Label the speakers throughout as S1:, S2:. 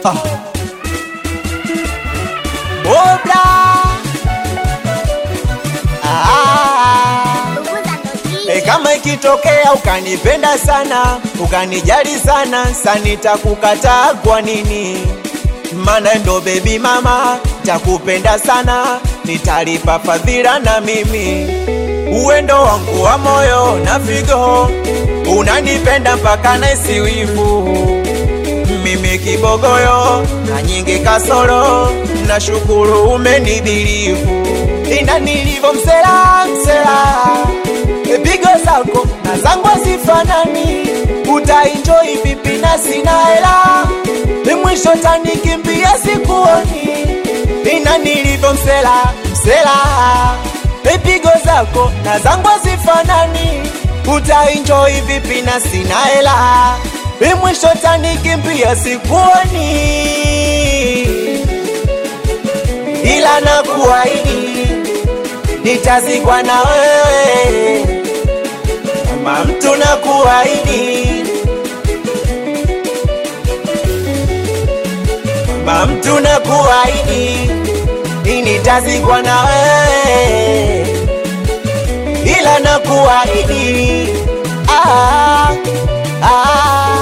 S1: Ah. Obra. Ah. E, kama ikitokea ukanipenda sana ukanijali sana sanitakukataa kwa nini? Mana ndo bebi mama, takupenda sana, nitalipa fadhila na mimi uwendo wangu wa moyo na figo, unanipenda mpaka naisi wivu mimi kibogoyo na nyingi kasoro, na shukuru umenidhirifu, ina nilivyo msela msela, pigo zako na zangu hazifanani, utaenjoy vipi na sina hela, ni mwisho tanikimbia sikuoni, ina nilivyo msela msela, pigo zako na zangu hazifanani, utaenjoy vipi na sina hela Bi mwisho tanikimbia sikuoni, ila nakuahidi nitazikwa na wewe kama mtu, nakuahidi kama mtu, nakuahidi nitazikwa na wewe, ila nakuahidi ah, ah.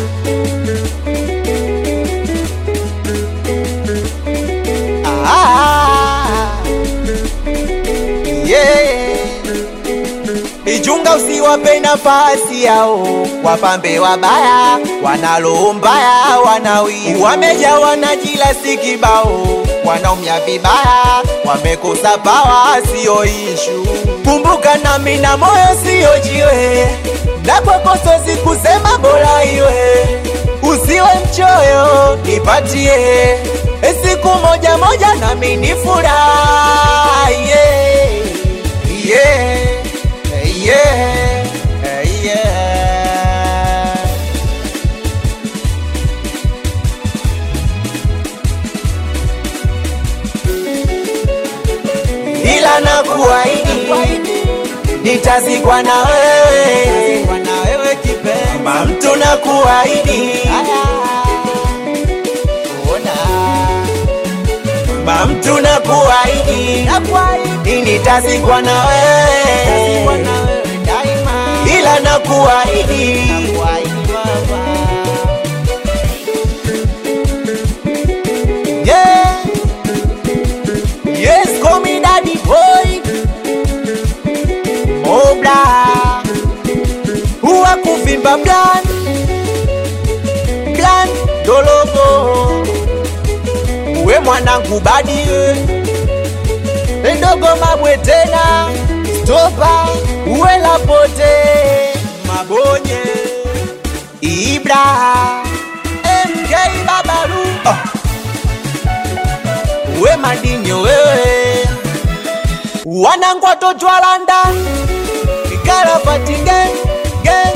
S1: Ah, yeah. Ichunga usiwape nafasi yao, wapambe wabaya, wanalo mbaya, wanawi wamejawa na jila si kibao, wanaumia vibaya, wamekosa pawa, sio ishu. Kumbuka nami na moyo sio jiwe, na kwakoso sikusema bora iwe, usiwe mchoyo, nipatie siku moja moja nami nifurahi yeah, yeah, yeah, yeah. Ila nakuahidi nitazikwa na wewe kama mtu nakuahidi kama mtu nakuahidi nitazikwa na wewe ila nakuahidi yeah. Yes, call me daddy boy Mobla Huwa kuvimba blan Blan dologo Uwe mwanangu badi Endogo mabwe tena Stopa Uwe lapote Mabonye Ibra MK Babaru oh. Uwe madinyo wewe Wanangu watoto wa London Ikarafati gang gang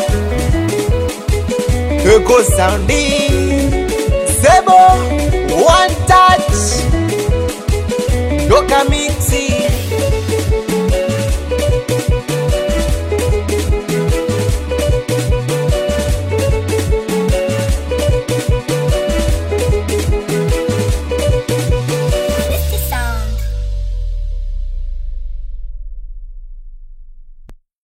S1: Eko soundi Sebo One touch Doka mi